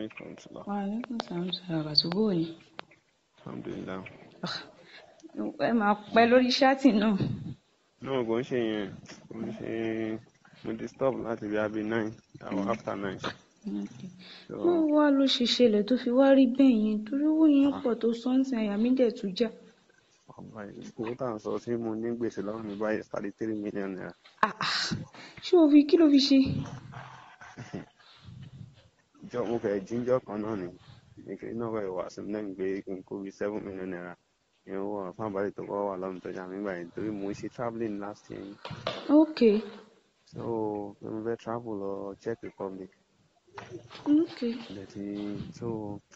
alaikum salam. Wa alaikum salam sọ̀rọ̀ àtúbò ni. Alhamdulillah. Ẹ máa pẹ́ lórí ṣáàtì náà. náà kò ń ṣe yẹn kò ń ṣe mo ti stop láti bí abi nine or after nine. So, Bó wá ló ṣe ṣẹlẹ̀ tó fi wá rí bẹ́ẹ̀ yẹn torí owó yẹn pọ̀ tó sọ́ǹtì àyà mi dẹ̀ tún já. ọba yìí owó tá à ń sọ tí mo ní gbèsè lọ́rùn mi báyìí thirty three million naira. Ah, ah. Ṣé o fi kí ló fi ṣe? ìjọ mo fẹ́ jíjọ́ kan náà ni ìkiri náà wẹ̀ wá sí mi lẹ́yìn pé kí n kó bí seven million naira ìyẹn owó ọ̀rọ̀ fún àbálẹ̀ tó kọ́ wà lọ́rùn tó jà mí gbà yẹn torí mo ń ṣe travelling last year yìí. Ok, so pé mo fẹ́ travel lọ Czech Republic ok. lẹ́tí so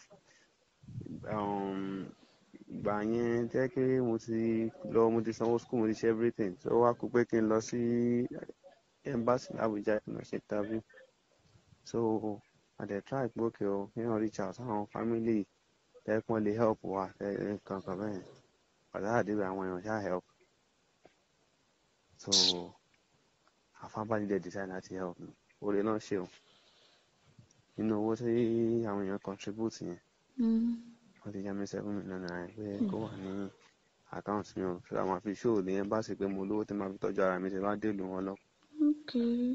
um, ìgbà yẹn jẹ́ pé mo ti lọ mo ti sanwó school mo ti ṣe everything so wá kú pé kí n lọ sí embassy l'Abuja kí n lọ ṣe interview so I dey try pé òkè o kí n reach out sáwọn family tẹ́kun lè help wa kankan bẹ́ẹ̀ pàtàkì àdébẹ̀ àwọn èèyàn ṣáà help so àfábàlì dẹ̀ decide láti help mi oore náà ṣe o nínú owó tí àwọn èèyàn contribute yẹn Mm. wọ́n ti yá mi seven million naira pé kó wà ní account mi o so àwọn àfi show ní embassy pé mo lówó tí màá fi tọ́jú ara mi tí bá dé ìlú wọn lọ Ok.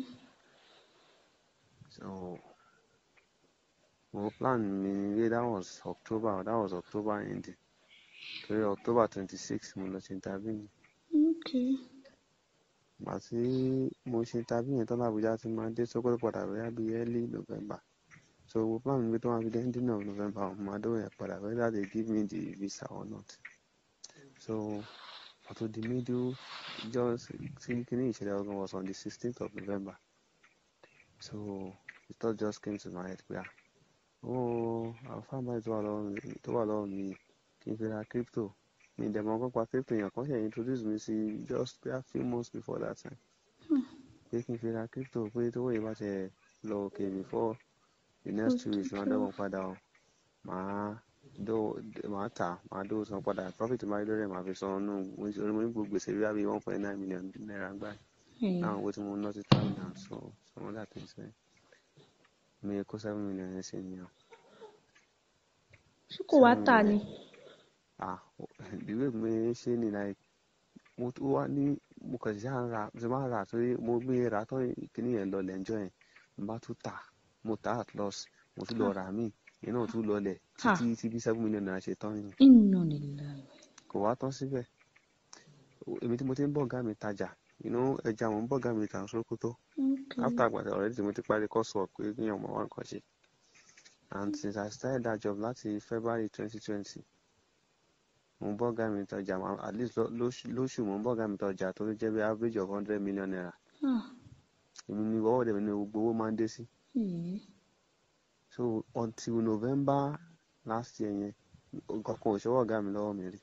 so mo plan mi wé that was October that was October ending torí October twenty six mo lọ ṣe interview mi Ok. ìgbà tí mo ṣe interview yẹn tán l'Abuja tí máa dé Sókótó padà bóyá bíi early November so mo plan mi pé tó máa fi dé ending of November mo máa dówó yẹn padà whether they give me the visa or not so àtò the middle just tí kíní ìṣẹ̀lẹ̀ ọgbọ̀n was on the sixteenth of November so the thought just came to my head pé ah owó àfáàbáyé tó wà lọ́wọ́ mi tó wà lọ́wọ́ mi kí n fi ra crypto mi dẹ̀ mọ̀ nípa crypto yẹn kan ṣe introduce mi sí just a few months before that time pé kí n fi ra crypto pé tówó yìí bá ṣe lọ òkè before the next two weeks máa dọ́gbọ̀n padà o màá dó màá tà màá dó san padà profit máa rí lórí ẹ̀ màá fi san nù mo ní mo ní gbogbo gbèsè rí àbí one point nine million naira gbà Hey. láwọn owó tí mo ná sí travel and so some other things bẹ́ẹ̀ mi kó seven million yẹn sí ni o. Ṣé kò wá tà ni? ah the way mi ṣe ni like mo tún wá ní mo kàn ṣáà ń ra ṣe máa ń rà torí mo gbé ra tán kíní yẹn lọ lẹ́njọ́ yẹn mo bá tún tà mo tà at loss mo tún lọ rà míì yẹn náà tún lọlẹ̀ Ha. títí tí bí seven million naira ṣe tán yìí Inna lillahi. kò wá tán síbẹ̀ O- èmi tí mo ti ń bọ̀ ọ̀gá mi tajà you know ẹja mo ń bọ̀ ọ̀gá mi tà Sókótó Ok. after àgbàdo already tí mo ti parí course work pé kí èèyàn mọ̀ wá nǹkan ṣe and since I started that job láti February twenty twenty mo ń bọ́ ọ̀gá mi tọjà ma- at least lọ- lóṣù lóṣù mo ń bọ́ ọ̀gá mi tọjà tó jẹ́ bí average of hundred million naira Ah. èmi ni ọwọ́ dẹ̀ mi ni gbogbo owó máa ń dé sí Ee. so until November last year yẹn nǹkan kan ò ṣọwọ́ ọ̀gá mi lọ́wọ́ mi rí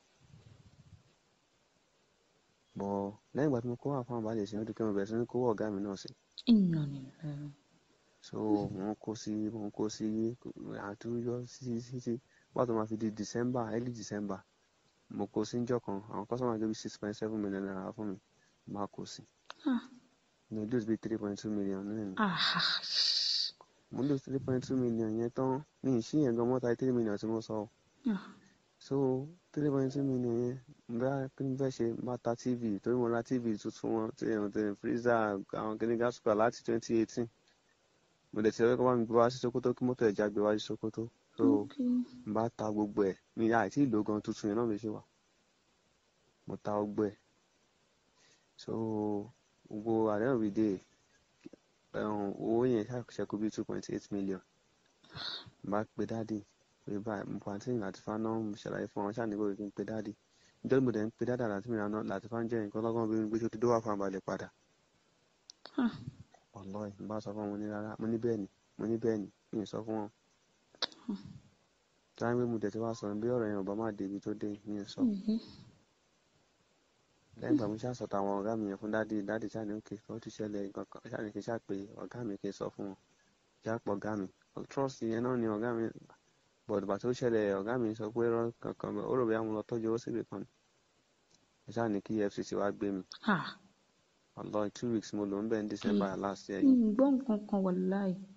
bọ̀ lẹ́yìn ìgbà tí mo kó wà fún àbálẹ̀ ìṣẹ́ ọdún kí mo bẹ̀rẹ̀ sí ní kówó ọ̀gá mi náà sí Inna lillahi. so mo ń kó sí mo ń kó sí àtúnyọ sí sí sí pàtó máa fi di December early December mo kó sí njọ́ kan àwọn customer gbé bí six point seven million naira fún mi máa kó sí Ah. mo lose bí three point two million náà ni Ah. mo lose three point two million yẹn tán ní ìṣí yẹn gan mọ́ta three million tí mo sọ ọ́. Ah. so three point two million yẹn bá kí n fẹ́ ṣe máa ta tv torí mo ra tv tuntun wọn tí ẹ̀hún tẹ̀ freezer àwọn kìnìún gas cooker láti twenty eighteen mo dẹ̀ ti rẹ́ kọ́ bá mi gbé wá sí Sokoto kí mọ́tò ẹ̀já gbé wá sí Sokoto so Ok. n bá ta gbogbo ẹ̀ mi àìtí ìlò gan tuntun yẹn náà mi ṣe wà mo ta gbogbo ẹ̀ so gbogbo at the end of the day ẹ̀hún owó yẹn ṣàkóso bí two point eight million n bá pe dáàdì pé báyìí mo pàǹtí láti fa náà mo ṣàlàyé fún wọn ṣàníkó kí n pe dáàdì nítorí mo dẹ̀ ń pe dáàdà láti mìíràn náà láti fa ń jẹ́ nǹkan lọ́gán bí gbé tó ti dówà fún àbálẹ̀ padà Ah. ọlọ́ọ̀ n bá sọ fún wọn mo ní rárá mo ní bẹ́ẹ̀ ni mo ní bẹ́ẹ̀ ni mi ì sọ fún wọn táwọn gbé mo dẹ̀ ti wá sọ bí ọ̀rọ̀ yẹn ò bá má débi tó dé mi ì sọ Ee. lẹ́yìn ìgbà mo ṣáà sọ̀tà àwọn ọ̀gá mi yẹn fún dáàdì dáàdì ṣáà ní òkè ó ti ṣẹlẹ̀ nǹkan kan ṣáà ní kí n ṣáà pé ọ̀gá mi kí n sọ fún wọn ṣáà pọ̀ ọ̀gá mi trust yẹn náà ni ọ̀gá mi but bàtí ó ṣẹlẹ̀ ọ̀gá mi sọ pé rán kankan bẹ́ẹ̀ ó rò bí àwọn lọ tọ́jú owó síbi kan ni ṣáà ní kí EFCC wá gbé mi Ah. ọlọ́ two weeks mo lò ń bẹ̀ ní December last year Mi yìí ì gbọ́ nǹkan kan wallahi.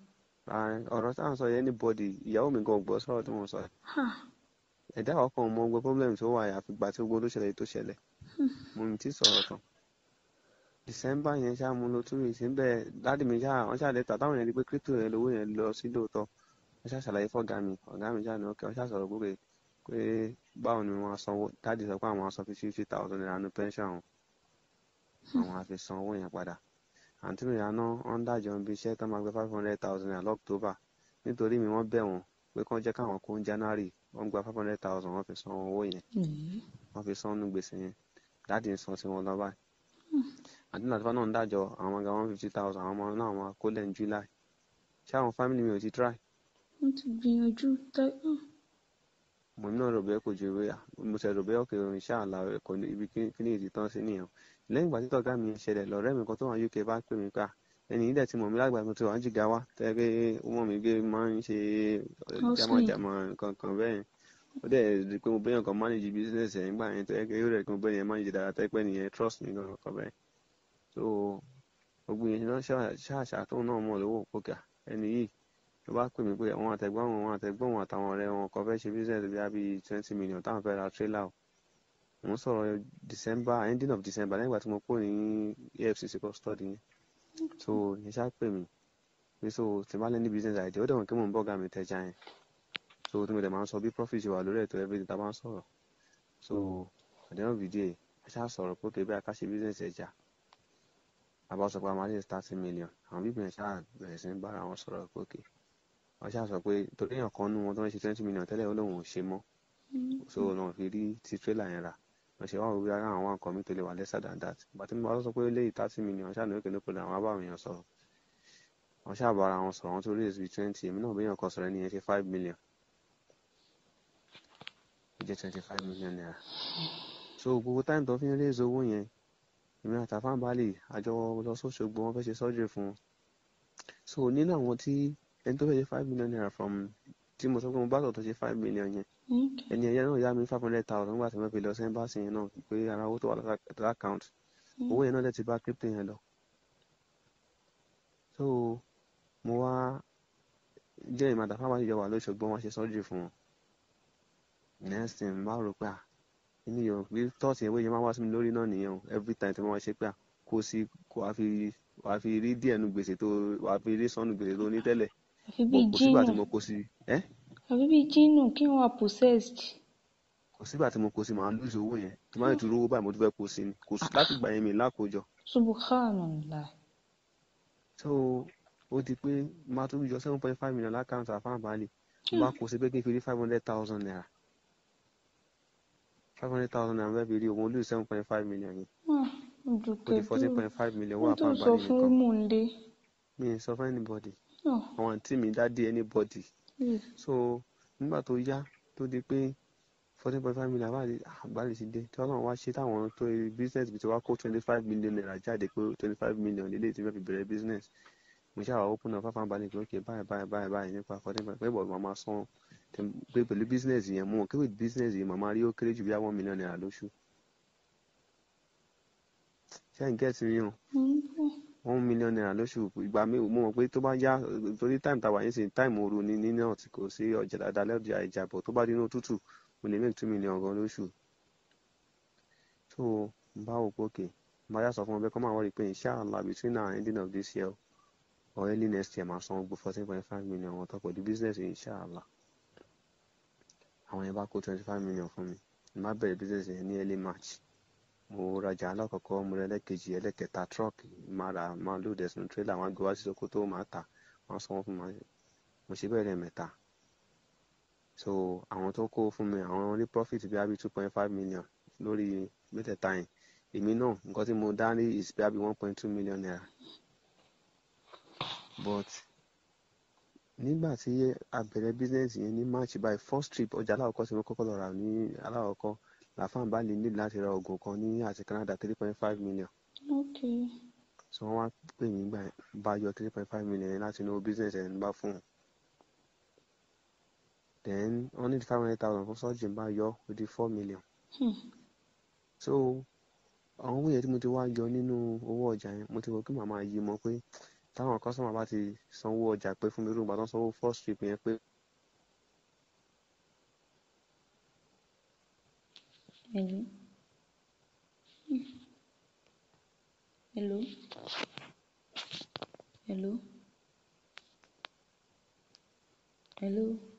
Ààrẹ, ọ̀rọ̀ tá à ń sọ yẹn anybody ìyàwó mi gan ò gbọ́ sọ̀rọ̀ tí mo sọ yìí. Ha. ẹ̀dá ọkàn mọ gbogbo problem tó wà àfi gbà tí gbogbo tó ṣẹlẹ̀ tó ṣẹlẹ̀ mo ní tí sọ̀rọ̀ tán december yẹn ṣáà mo lo two weeks níbẹ̀ dáàdì mi ṣáà wọ́n ṣáà lẹ́tà táwọn yẹn rí pé crypto yẹn lówó yẹn lọ sí lóòótọ́ wọ́n ṣáà ṣàlàyé fọ́gà mi ọ̀gá mi ṣáà ní ọkẹ́ wọ́n ṣáà sọ̀rọ̀ gbogbo pé báwo ni wọ́n á sanwó dáàdì sọ pé àwọn á san fifty fifty thousand naira ní pension àwọn àwọn á fi san owó yẹn padà àǹtí mi yà ná wọ́n dájọ́ ibi iṣẹ́ tó máa gbé five hundred thousand naira lọ́któbà nítorí mi wọ́n bẹ̀ wọ́n pé kán jẹ́ káwọn kó ń january wọ́n gba five hundred thousand wọ́n fi san owó yẹn Èyí. wọ́n fi san nù gbèsè yẹn dáàdì ń san sí wọn lọ báyìí àti nàtúfà náà ń dájọ́ àwọn ọmọ ga one fifty thousand àwọn ọmọ náà wọn kó lẹ́nu july ṣé àwọn family mi ò ti try wọ́n ti gbìyànjú tá- ah, mo náà rò bẹ́ẹ̀ kò ju ìwé mo ṣe rò bẹ́ẹ̀ òkè òrìn ṣáà la kò ní ibi kíní ìdí tán sí nìyẹn lẹ́yìn ìgbà tí tọ̀gá mi ṣẹlẹ̀ lọ́rẹ́ mi kan tó wà uk bá pè mí pa ẹni yìí dẹ̀ ti mọ̀ mí lágbàá mi tó wà ń jìgá wá tẹ́ pé ó mọ̀ mí gbé máa ń ṣe jámọ̀jámọ̀ nǹkan kan bẹ́ẹ̀ ó dẹ̀ rí i pé mo bẹ́yàn kan manage business ẹ̀ nígbà yẹn tẹ́ pé ó rẹ̀ kí mo bẹ́yàn manage dára tẹ́ pé nìyẹn trust mi gan kan bẹ́ẹ̀ so gbogbo yẹn náà ṣáàṣà tóun náà mọ̀ lówó pókà ẹni yìí ló bá pè mí pé àwọn àtẹ̀gbọ́n wọn àwọn àtẹ̀gbọ́n wọn àtàwọn ọ̀rẹ́ wọn kan fẹ́ ṣe business bí i twenty million táwọn fẹ́ ra trailer o mo ń sọ̀rọ̀ december ending of december lẹ́yìn ìgbà tí mo kúrò ní efcc custody yẹn so yẹn ṣá pè mí pé so tí n bá lẹ́ni business idea ó dẹ̀ wọ́n kí mò ń bọ́gà mi tẹ́já yẹn so tí mo dẹ̀ máa ń sọ bí profit ṣe wà lórí ètò everything tá a bá ń sọ̀rọ̀ so at the end of the day a ṣá sọ̀rọ̀ pé kébí a ká ṣe business ẹja a bá sọ pé a máa lè thirty million àwọn bíbí yẹn ṣá bẹ̀rẹ̀ sí ní bára wọn sọ̀rọ̀ pé okay wọ́n ṣáà sọ pé torí èèyàn kan nú wọn tó ń ṣe twenty million tẹ́lẹ̀ ó lóun ò ṣe mọ́ so náà fi rí ti trailer yẹn rà wọ́n ṣe wá wípé ara àwọn nǹkan mi tó lè wà lesser than that bàtí mo bá sọ pé léyìí thirty million ṣáà ní òkè ní pẹ̀lú àwọn abáwọn èèyàn sọ̀rọ̀ wọ́n ṣáà bá ara wọn sọ̀rọ̀ wọ́n tó raise bíi twenty èmi náà béèyàn kan sọ̀rọ̀ ẹni yẹn ṣe five million ó jẹ́ twenty five million naira so gbogbo time tó fi ń raise owó yẹn èmi àtàfáàn balẹ̀ àjọ lọ sóṣogbo wọn fẹ́ ṣe surgery fún wọn so nínú àwọn tí ẹni tó fẹ́ ṣe five million naira from tí mo sọ pé mo bá sọ̀tọ̀ ṣe five million yẹn okay. ẹni ẹ̀yẹ náà yá mi five hundred thousand nígbà tí wọ́n fi lọ sí ẹ́mbáàsì yẹn náà pé ara owó tó wà lọ́sà account owó yẹn náà dẹ̀ ti bá crypto yẹn lọ. so mo wá jẹ́ ìmọ̀ àtàfà wájú ìjọba lóṣogbo wọn ṣe surgery fún wọn next thing mo bá rò pé à inú yòó bí tọ́ọ̀tì yẹn wéyẹ máa wá sí mi lórí náà nìyẹn o every time tí wọ́n wá ṣe pé à kó sí kó wá fi wá fi rí díẹ̀ nu gbèsè tó wá fi rí sọ́nù gbèsè tó ní tẹ́lẹ̀ àfi bíi kò sígbà tí jínù mo kó sí ẹ́ àfi bíi jínù kí wọ́n wà possessed. kò sígbà tí mo kó sí màá lóṣù owó yẹn tí máa ń tún rówó báyìí mo tún fẹ́ kó sí ni kò sí láti gbà yẹn mi lákòójọ subhanallah. so ó di pé máa tún yọ seven point five million lákàntà àfáàbálì mo bá kó sí pé kí n fi rí five hundred thousand naira five hundred thousand naira bẹ́ẹ̀ fi rí owó olú seven point five million yẹn Ah, ó di Dùkẹ́ fourteen dúró point five million wọ́n wà tó sọ àfáàbálì fún nìkan Múndé. mi ì sọ fún anybody Oh, àwọn àǹtí mi dádì anybody eh, so nígbà tó yá tó di pé fourteen point five million àbáàlì àbáàlì ti dé tí ọlọ́run wá ṣe táwọn tó business bí ti wá kó twenty five million naira jáde pé twenty five million lélẹ́yìí ti fẹ́ fi bẹ̀rẹ̀ business mo ṣáà wá open up fáfáà balẹ̀ pé ok báyìí báyìí báyìí báyìí nípa fourteen point pé bọ̀dù màmá san tẹ- pé pẹ̀lú business yẹn mú wọn kéwì business yẹn màmá rí ó kéré jù bí one million naira lóṣù ṣé ẹ̀ ń gẹ̀ẹ́sì rí hàn mo ń bọ̀. one million naira lóṣù ìgbà mi mo mọ̀ pé tó bá yá torí time tàwa yín sí time ooru ní ní náà tí kò sí ọjà dáadáa lẹ́ọ̀dì ìjàbọ̀ tó bá dínú òtútù mo lè make two million gan lóṣù so n bá wò pé òkè n bá yà sọ fún wọn bẹ́ẹ̀ kọ́ máa wọ́n rí i pé inshallah between now and ending of this year or early next year máa san gbogbo fourteen point five million wọn tó pẹ̀lú business inshallah àwọn yẹn bá kó twenty five million fún mi n bá bẹ̀rẹ̀ business yẹn ní early march mo rajà alákọ̀ọ́kọ́ mo rẹ ẹlẹ́kejì ẹlẹ́kẹta truck máa ra máa load ẹ̀sùn trailer wọn á gbé wá sí Sokoto máa tà wọn sanwó fún mi mo ṣe bẹ́ẹ̀ lẹ́ẹ̀mẹ́ta so àwọn tó kó fún mi àwọn ní profit bí i two point five million lórí mẹ́tẹ̀ẹ̀ta yẹn èmi náà nǹkan tí mo dá ní is bí i one point two million naira but nígbà tí a bẹ̀rẹ̀ business yẹn ní march by first trip ọjà aláwọ̀kọ́ tí mo kọ́kọ́ lọ rà ní aláwọ̀kọ́ làfáàn bá lè ní láti ra oògùn kan ní àti Canada three point five million Okay. so wọ́n wá pè mí gbà yẹn, bá yọ three point five million yẹn láti inú business ẹ̀ ń bá fún un then wọ́n ní five hundred thousand fún surgery bá yọ ó di four million Hmm. so àwọn owó yẹn tí mo ti wá yọ nínú owó ọjà yẹn mo ti rò pé màá máa yí mọ pé táwọn customer bá ti sanwó ọjà pé fún mi irú ìgbà tó ń sanwó first trip yẹn pé Hello. Hello. Hello. Hello.